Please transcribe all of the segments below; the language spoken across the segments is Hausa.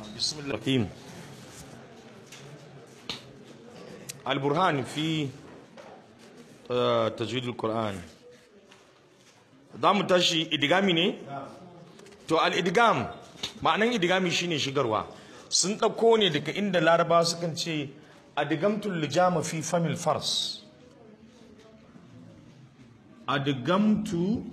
بسم الله الرحيم البرهان في آه، تجويد القرآن mu tashi idigami ne to al-idigam ma'anan idigami shine shigarwa sun ɗauko ne daga inda laraba sukan ce adigamtul lijama fi famil fars adigamtu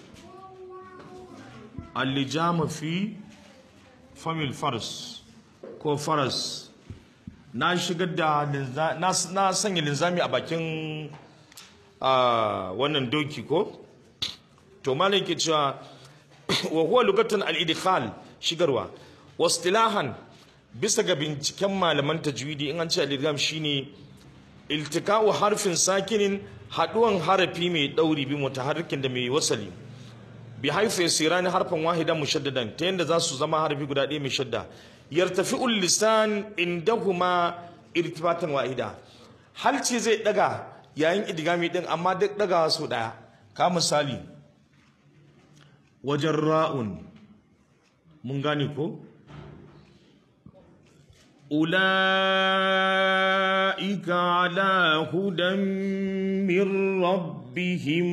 al-lijama fi famil fars ko faras na shigar da linza- na na sanya linzami a bakin ah, wannan doki ko to malai ke cewa wa huwa lugatan al-idkhal shigarwa wastilahan bisa ga binciken malaman tajwidi in an ce al-idgham shine iltika'u harfin sakinin haduwan harafi mai dauri bi mutaharrikin da mai wasali bi haifu yasirani harfan wahidan mushaddadan ta yanda za su zama harfi guda ɗaya mai shadda yartafi'ul lisan indahuma irtifatan wahida halci zai daga yayin idgami din amma duk dagawa su daya ka misali wajen ra'un mun gane ko ula'ika ala hudan min rabbihim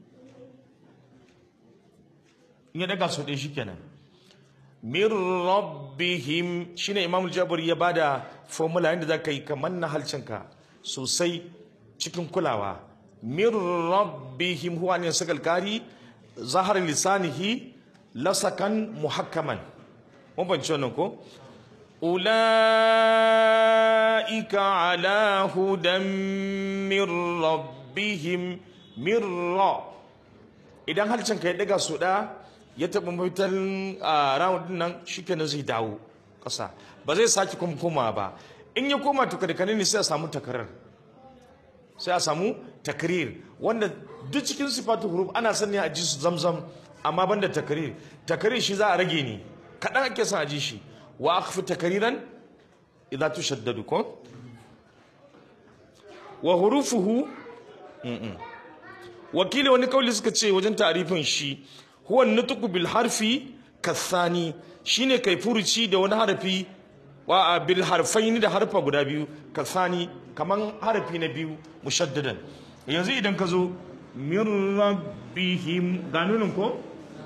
in ya daga su ɗaya shi kenan min rabbihim shine imam jabir ya bada formula yadda za ka yi kamar na halcinka sosai cikin kulawa min rabbihim huwa ne sakal kari zahar lisanihi lasakan muhakkaman mun fahimci wannan ko ulaika ala hudan min rabbihim min ra idan halcinka ya daga su ɗaya ya taɓa mafitar a round din nan shikenan zai dawo ƙasa ba zai sake kuma koma ba in ya koma to kada ne sai a samu takarar sai a samu takrir wanda duk cikin sifatu huruf ana sani a ji su zamzam amma banda takrir takrir shi za a rage ne kaɗan ake son a ji shi wa akhfi takriran idza tushaddadu ko wa hurufuhu wakili wani kauli suka ce wajen tarifin shi huwa nutqu bil harfi kathani shine kai furuci da wani harfi wa bil harfaini da harfa guda biyu kathani kaman harfi na biyu mushaddadan yanzu idan ka zo min rabbihim ga nunin ko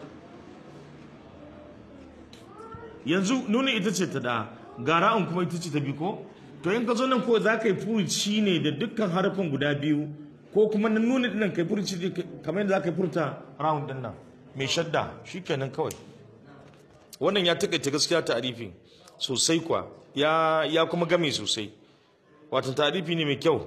yanzu nunin ita ce ta da gara'un kuma ita ce ta biyu ko to in ka zo nan ko za ka yi furuci ne da dukkan harfin guda biyu ko kuma na nuna dinnan kai furuci kamar yadda za ka yi furta round din nan mai shadda shikenan kawai wannan ya takaita gaskiya ta'arifi sosai kwa ya ya kuma game sosai wato ta'arifi ne mai kyau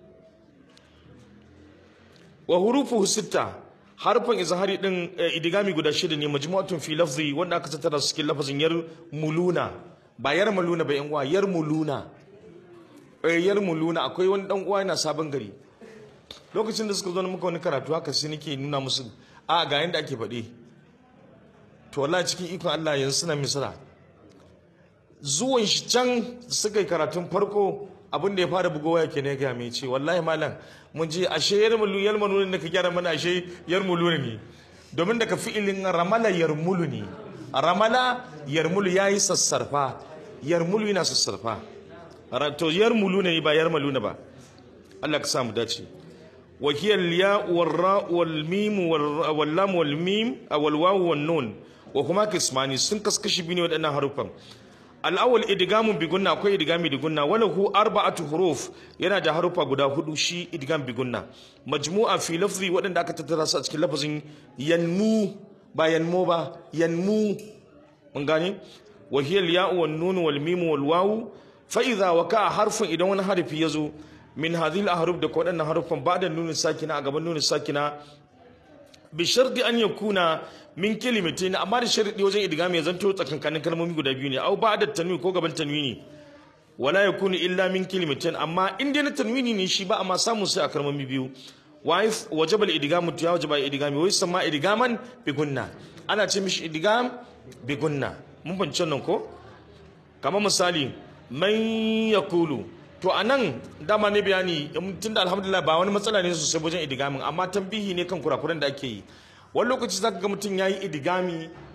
wa hurufu sitta harfan izhari din idigami guda shida ne majmu'atun fi lafzi wanda aka tattara su cikin lafazin yar muluna ba yar muluna ba yan uwa yar muluna eh yar muluna akwai wani dan uwa yana sabon gari lokacin da suka zo muka wani karatu haka sai nake nuna musu a ga yanda ake faɗi to wallahi cikin ikon Allah yanzu suna misra zuwan shi can suka yi karatun farko abin da ya fara bugowa yake ne ga mai ce wallahi malam mun je ashe yar mulu yar mulu ne ka gyara mana ashe yar mulu ne domin daga fi'ilin ramala yarmulu ne ramala yarmulu yayi sassarfa yarmulu yana sassarfa to yarmulu ne ba yarmulu ne ba Allah ka samu dace وهي الياء والراء والميم واللام والميم او الواو والنون وهما قسمان sun kaskashi biyu ne waɗannan harufan al-awwal idgamun bi gunna akwai idgami da gunna wala hu arba'atu huruf yana da harufa guda hudu shi idgam bi gunna majmu'a fi lafzi waɗanda aka tattara su a cikin lafazin yanmu ba yanmu ba yanmu mun gane wa hiya al-ya'u wan nun wal mim wal wawu fa idza waka harfun idan wani harfi yazo min hadhihi al-ahruf da waɗannan harufan ba'da nunin sakina a gaban nunin sakina bi sharti an yakuna min kalimatin amma da sharadi wajen idgami ya zanto tsakankanin kalmomi guda biyu ne au ba'da tanwin ko gaban tanwini wala yakunu illa min kalimatin amma in dai na tanwini ne shi ba amma samu sai a kalmomi biyu wa wajaba al-idgamu ya wajaba idgami wai sama idgaman bi gunna ana ce mishi idgam bi gunna mun bance nan ko kamar misali man yaqulu to a nan dama ne bayani tun da alhamdulillah ba wani matsala ne sosai wajen idigamin amma tambihi ne kan kurakuran da ake yi wani lokaci zaka ga mutum ya yi idigami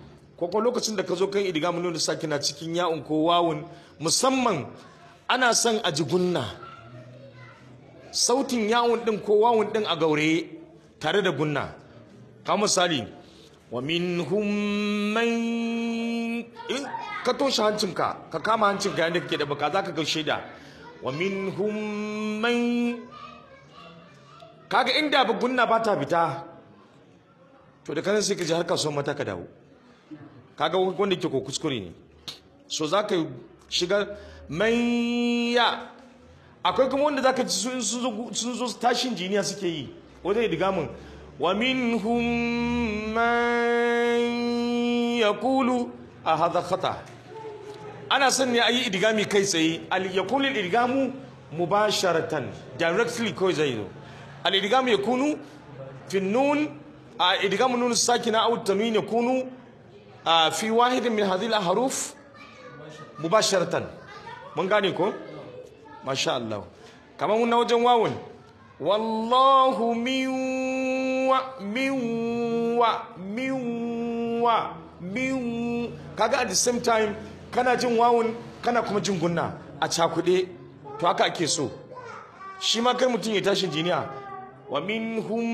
ko ko lokacin da ka zo kan idgamu nunu sakina cikin ya'un ko wawun musamman ana son a ji gunna sautin yawun din ko wawun din a gaure tare da gunna ka misali wa minhum man in ka toshe hancinka ka kama hancinka yadda kake da baka za ka ga shaida wa minhum man kaga inda ba gunna ba ta fita to da kanan sai ka ji har kasuwan mata ka dawo kaga wanda ke ko kuskure ne so za ka shiga manya akwai kuma wanda za ka ci sun zo tashin jiniya suke yi wajen idigamin wa minhum man yaqulu a hadha khata ana son ne ayi idigami kai tsaye al yaqulu al idigamu mubasharatan directly ko zai zo al idigamu yakunu fi nun a idigamu nun sakina aw tanwin yakunu fi wahid min hadhihi al ahruf mubasharatan mun gane ko masha Allah kamar na wajen wawun wallahu min wa min wa min wa min kaga at the same time kana jin wawun kana kuma jin gunna a cakuɗe to haka ake so shi ma kai mutum ya tashin jiniya wa minhum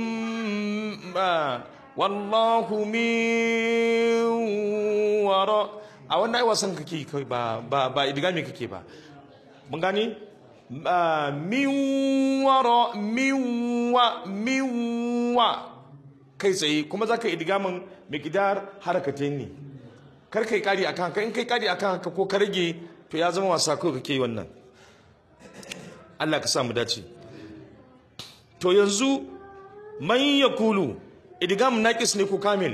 wallahu min wara a wannan ai wasan kake kai ba ba ba idigami kake ba mun gane min wara min wa min wa kai tsaye kuma za ka idigamin miqdar harakatain ne kar kai kari akan haka in kai kari akan haka ko ka rage to ya zama wasa ko kake yi wannan Allah ka sa mu dace to yanzu man yakulu idgam naqis ne ko kamil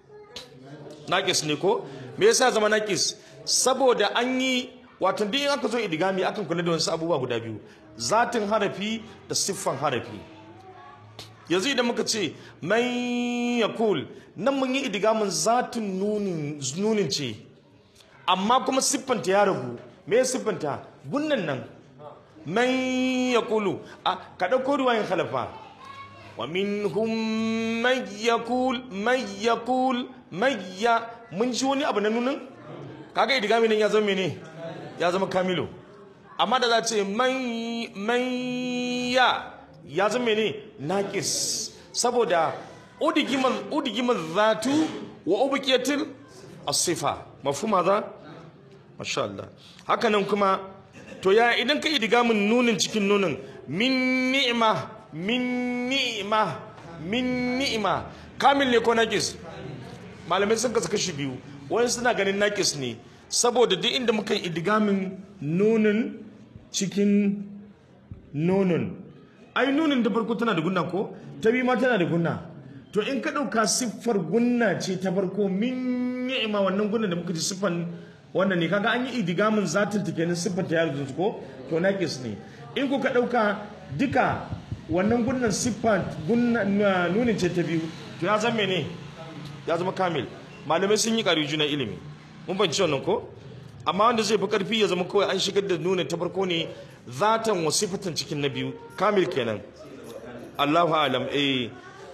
naqis ne ko me yasa zama naqis saboda an yi wato duk in aka zo idgami akan kula da wasu abubuwa guda biyu zatin harafi da siffan harafi yanzu idan muka ce man yakul nan mun yi idgamin zatin nunin nunin ce amma kuma siffanta ya ragu me ya siffanta gunnan nan man yaqulu a ka dauko ruwayin khalafa wa minhum man yaqul man yaqul man ya mun ji wani abu na nunin kaga idgami nan ya zama mene ya zama kamilo amma da za ce man man ya ya zama mene naqis saboda udigiman udigiman zatu wa ubqiyatil as-sifa mafhum hadha masha Allah haka nan kuma to ya idan ka idgamin nunin cikin nunin min ni'ma min ni'ma min ni'ma kamil ne ko naqis malamai sun kasa kashi biyu wani suna ganin naqis ne saboda duk inda muka yi idgamin nunin cikin nunin ai nunin da farko tana da gunna ko ta biyu ma tana da gunna to in ka ɗauka siffar gunna ce ta farko min ni'ima wannan gunna da muka ji siffan wannan ne kaga an yi idigamin zatin ta kenan siffar ta yaro ko to naqis ne in ku ka ɗauka duka wannan gunnan siffar gunna nunin ce ta biyu to ya zama ne ya zama kamil malamai sun yi ƙari juna ilimi mun banci wannan ko amma wanda zai fi ƙarfi ya zama kawai an shigar da nunin ta farko ne zatan wa sifatan cikin na biyu kamil kenan Allahu alam eh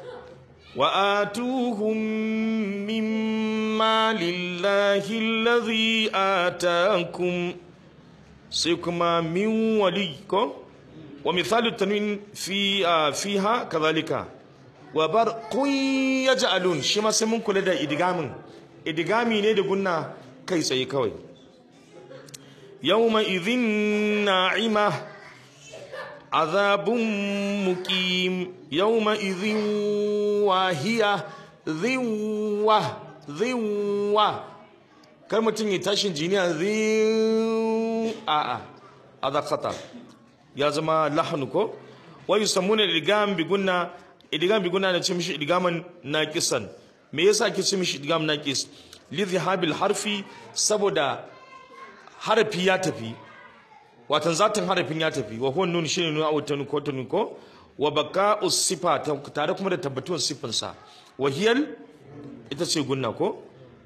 وآتوهم مما لله الذي آتاكم سيكما من وليكم ومثال التنوين في آه فيها كذلك وبرق يجعلون شما سمون كل ده إدغام إدغامي ne da gunna kai tsaye kawai يومئذ ناعمه عذاب مقيم يومئذ واهية ذوة ذوة kar mutum ya tashin jiniya zai a'a a khata ya zama lahanu ko wa yusammuna idgam bi gunna idgam bi gunna da ce mishi idgaman naqisan me yasa ke ce mishi idgam naqis li dhahabil harfi saboda harafi ya tafi watan zatin harafin ya tafi wa huwa nun shine nun aw tanu ko tanu ko wa baqa'us sifa tare kuma da tabbatuwar sifan sa wa hiyal ita ce gunna ko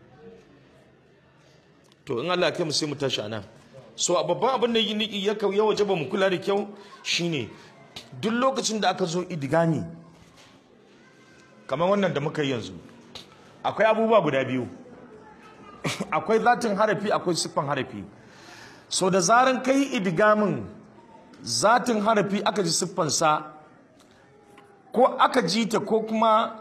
to in Allah ya kai mu sai mu tashi anan so a babban abin da ya ya wajaba mu kula da kyau shine duk lokacin da aka zo idigami kamar wannan da muka yi yanzu akwai abubuwa guda biyu akwai zatin harafi akwai siffan harafi so da zaran kai idgamin zatin harafi aka ji siffansa ko aka ji ta ko kuma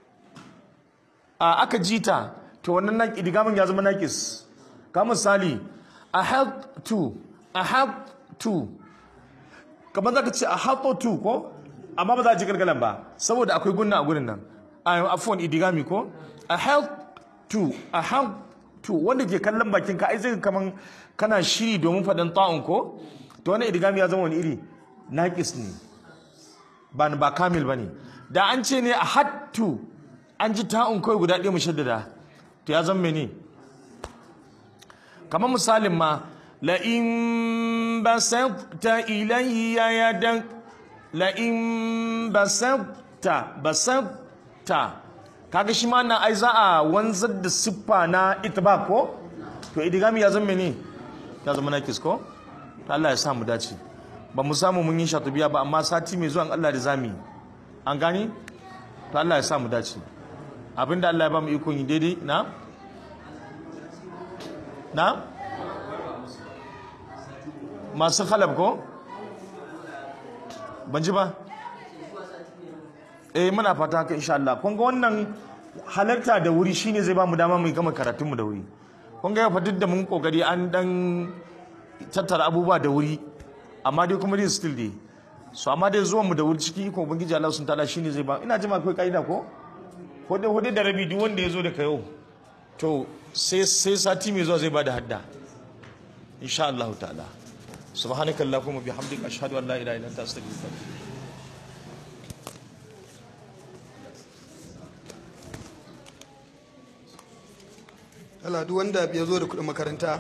a aka ji ta to wannan nan idgamin ya zama nakis ka misali a help to a help to kamar za ka ce a help to ko amma ba za a ji gargalan ba saboda akwai gunna a gurin nan a afuwan idigami ko a help to a help to wanda ke kallon bakin ka ai zai kaman kana shiri domin faɗin ta'un ko to wani idigami ya zama wani iri naƙis ne ba ba kamil ba ne da an ce ne a hattu an ji ta'un kawai guda ɗaya mushaddada to ya zama ne kamar misalin ma la'in basabta ilayya yadak la'in basabta basabta kaga shi ma na ai za a wanzar da siffa na itibak ko to idigami ya zama ne ya zama nakis ko ta Allah ya samu dace ba mu samu mun yi shatubiya ba amma sati mai zuwan Allah da zami an gani to Allah ya samu dace abinda Allah ya ba mu ikon yi daidai na na masu khalab ko ban ji ba eh muna fata haka insha Allah kun ga wannan halarta da wuri shine zai ba mu dama mu gama karatun mu da wuri kun ga fa duk da mun kokari an dan tattara abubuwa da wuri amma dai kuma dai still dai so amma dai zuwan mu da wuri ciki ko ubangiji Allah sun ta'ala shine zai ba ina jima akwai kaida ko hudu hudu da rabi duk wanda ya zo da kayo to sai sai sati mai zuwa zai ba da hadda insha Allah ta'ala subhanakallahumma bihamdika ashhadu an la ilaha illa anta astaghfiruka wa atubu ilaik Allah duk wanda ya zo da kuɗin makaranta